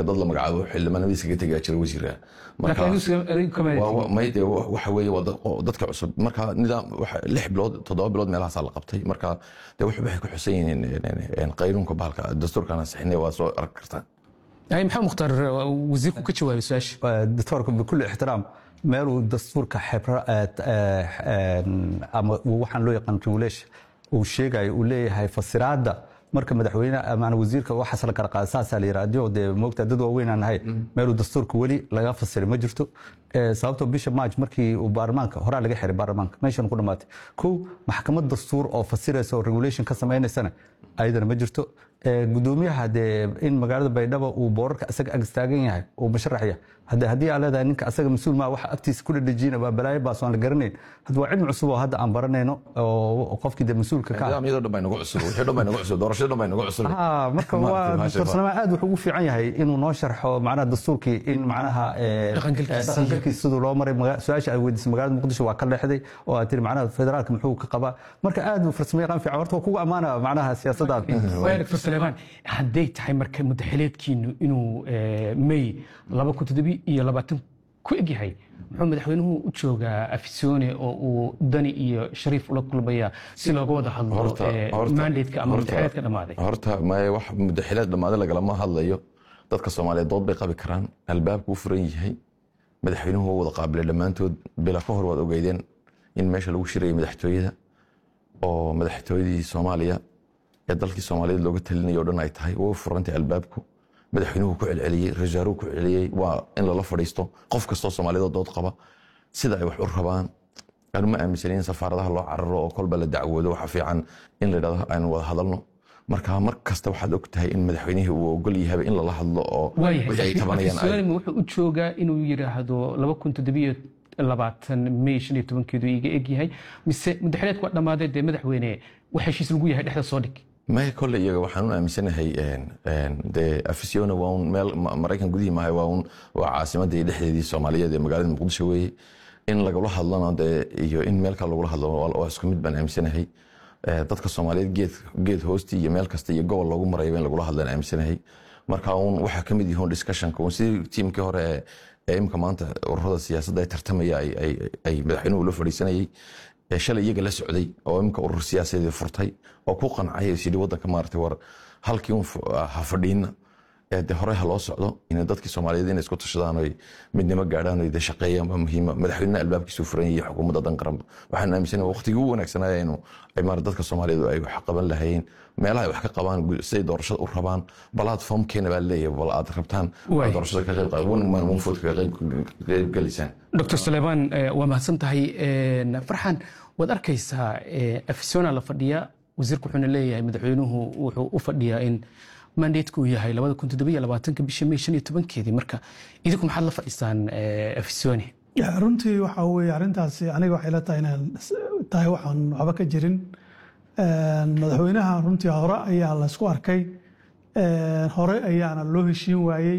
iminka dad la magacaabo xildhibaanadiisa ka tegaya jira wasiira marka waa- waa- may dee wa- waxa weeye waa dad- oo dadka cusub marka nidaam waxa- lix bilood toddoba bilood meelahaasaa la qabtay marka dee wuxuu waxay ku xusan yihiin een, een, qaynuunka bahalka dastuurkana sixinay waa soo arki kartaan ay maxamed mukhtaar wasiirku ka jawaabay su-aasha دكتورك بكل احترام meeluu dastuurka xebra ama waxaan loo yaqaan regulation uu sheegayo uu leeyahay fasiraada marka madaxweyne ama wasiirka waxaas la kala qaada saasaa la yidhaha adigoo dee moogta dad waaweyn aan nahay meeluu dastuurka weli laga fasiray ma jirto Eh, sababtoo bisha march markii uu baarlamaanka horaa laga xiray baarlamaanka meeshan ku dhamaatay kow maxkamad dastuur oo fasiraysa oo regulation ka samaynaysana ayadana ma jirto Eh, gudoomiyaha dee in magaalada baydhabo uu boorarka isaga ag istaagan yahay uu musharax yahay hadde haddii aa leedahay ninka asaga mas-uul maa waxa agtiisa ku dhadhejiyina waa balaayo baas aan la garanayn hadda waa cilmi cusub oo hadda aan baranayno oo qofkii dee mas-uulka ka ah nidaamyadoo dhan baa inagu cusub wixii dhan baa inagu cusub doorashada dhan baa inagu cusub Ah, marka waa Maaragtay, maasha doctor Allah. salmaan aad wuxuu ugu fiican yahay inuu noo sharxo macnaha dastuurkii in macnaha eh, Dhaqangalkiisa. eh, dhaqangalkiisa siduu loo maray maga- su-aasha aad weydiisay magaalada muqdisho waa ka leexday oo aad tiri macnaha federaalka muxuu ka qabaa marka aad uu farsamo yaqaan fiican horta waa kugu ammaana macnaha siyaasadaada waaya doctor saleemaan hadday tahay marka mudaxileedkiinu inuu eh, may laba kun toddobi iyo labaatan ku egyahay muxuu madaxweynuhu u joogaa afisyoone oo uu dani iyo shariif ula kulmaya si looga wada hadlo Horta- eh, horta- mandatka ama horta- mudaxileedka dhammaaday horta maye wax mudaxileed dhammaaday lagalama hadlayo dadka soomaaliyeed dood bay qabi karaan albaabku u furan yahay madaxweynuhu waa wada qaabilay dhammaantood bila ka hor waad ogeydeen in meesha lagu shirayay madaxtooyada oo madaxtooyadii soomaaliya ee dalkii soomaaliyeed looga talinayo o dhan ay tahay waa u furantay albaabku madaxweynuhu ku celceliyey rasaaruhu ku celceliyey waa in lala fadhiisto qof kastoo soomaaliyeed oo dood qaba sida ay wax u rabaan anu ma aaminsanin in safaaradaha loo cararo oo kolba la dacwoodo waxa fiican in la yidhahdo aan wada hadalno marka mar kasta waxaad og tahay in madaxweynihii uu ogol yahay in lala hadlo oo wixii ay tabanayaan ay- waayahay wuxuu u joogaa inuu yidhaahdo laba kun toddobiyo labaatan may shan iyo tobankeedu iga egyahay mise mudaxileedku waa dhammaaday dee madaxweyne wax heshiis lagu yahay dhexda soo dhig maya kole iyaga waxaan u aaminsanahay een, een, dee afisiona waa un meel ma- maraykan gudihii maaha waa un waa caasimadii dhexdeedii soomaaliyeed ee magaalada muqdisho weeye in lagula hadlano dee iyo in meel kale lagula hadlo waa waa isku mid baan aaminsanahay Eh, dadka soomaaliyeed geed geed hoostii iyo meel kasta iyo gobol loogu marayaba in lagula hadlaan aaminsanahay marka un waxaa kamid yihiin discussionka un sidii tiimkii hore ee- ee imika maanta ururada siyaasadda ay tartamaya ay- ay ay madaxweynuhu la fadhiisanayay ee shalay iyaga la socday oo imika urur siyaasadeed furtay oo ku qancay is yidhi waddanka maaragtay war halkii un fu- ha fadhiina ee de hore ha loo socdo in dadkii soomaaliyeed inay isku tashadaan oy midnimo gaadhaan oy de shaqeeyaan waa muhiima madaxweynaha albaabkiisu furan yahay xukuumadda dan qaranba waxaan aaminsanahay waqtigii ugu wanaagsanaya inuu ay maarata dadka soomaaliyeed ay wax qaban lahayeen meelaha ay wax ka qabaan gu- siday doorashada u rabaan platformkeena baa leeyahay bal aad rabtaan Waay. aad doorashada ka qayb qaad one man one vote ka qayb qayb galisaan dr saleebaan eh, waa mahadsan tahay Eh, farxan waad arkaysaa eh, afisona la fadhiya wasiirku wuxuuna leeyahay madaxweynuhu wuxuu u fadhiyaa in mandateku uu yahay labada kun toddobiyo labaatanka bisha may shan iyo tobankeedii marka idinku maxaad la fadhisaan eh, afisoni Ya, runtii waxa weye arrintaasi aniga waxay la tahay inaan tahay waxaan waxba ka jirin Een, madaxweynaha runtii hore ayaa laysku arkay Een, hore ayaana loo heshiin waayey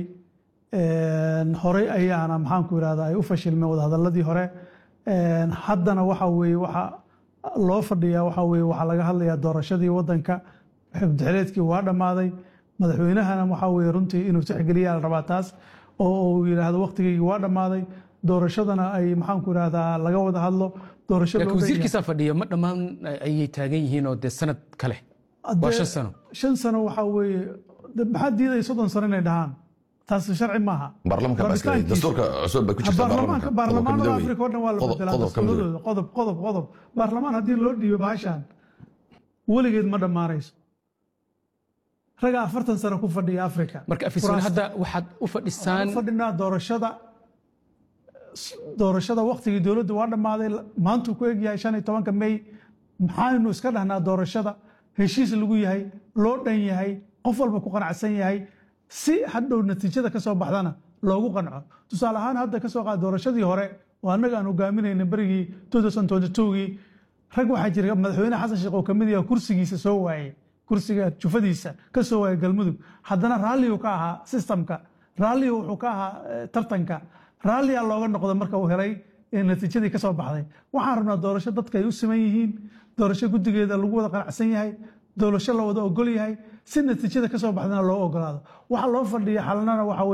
Een, hore ayaana maxaanku irahda ay u fashilmeen wadahadaladii hore Een, haddana waxa weye waxa loo fadhiyaa waxa weye waxaa laga hadlayaa doorashadii wadanka xubdixeleedkii waa dhammaaday madaxweynahana waxa weye runtii inuu tixgeliyaa la rabaa taas oo uu yidhaahdo waqtigeygii waa dhammaaday doorashadana ay maxaanku irahdaa laga wada hadlo doorasho laakiin loo dhan yahay. wasiirkiisaa fadhiya ma dhammaan ayay taagan yihiin oo dee sanad kale waa Haddee shan sano shan sano waxaa weeye de- maxaa diidaya soddon sano inay dhahaan taasi sharci maaha baarlamanka baa iska Rabitaankiisa. dastuurka cusub bay ku jirtaa baarlamaanka baarlamaanada Qodobka afrika oo dhan waa la Qodob- bedelaa qodobka midowey. dastuuradooda qodob qodob qodob baarlamaan haddii loo dhiibo bahashan weligeed ma dhammaanayso raga afartan sano ku fadhiya afrika marka afisoni Kuraasta. hadda waxaad u fadhisaan Waxaan u fadhinaa doorashada doorashada waqtigii dowladda waa dhammaaday maantuu ku egyahay shan iyo tobanka may maxaaynu iska dhahnaa doorashada heshiis lagu yahay loo dhan yahay qof walba ku qanacsan yahay si hadhow natiijada ka soo baxdana loogu qanco tusaale ahaan hadda ka soo qaad doorashadii hore oo annaga aan hogaaminayna berigii 2022gii rag waxaa jira madaxweyne xasan sheekh oo kamid yaha kursigiisa soo waayey kursiga jufadiisa ka soo waayay galmudug haddana raalligu ka ahaa sistamka raalligu wuxuu ka ahaa eh, tartanka raalliyaa looga noqda marka uu helay ee natiijadii ka soo baxday waxaan rabnaa doorasho dadka ay u siman yihiin doorasho guddigeeda lagu wada qanacsan yahay doorasho la wada ogol yahay si natiijada ka soo baxdana loo ogolaado waxa loo fadhiya xalanana waxa weye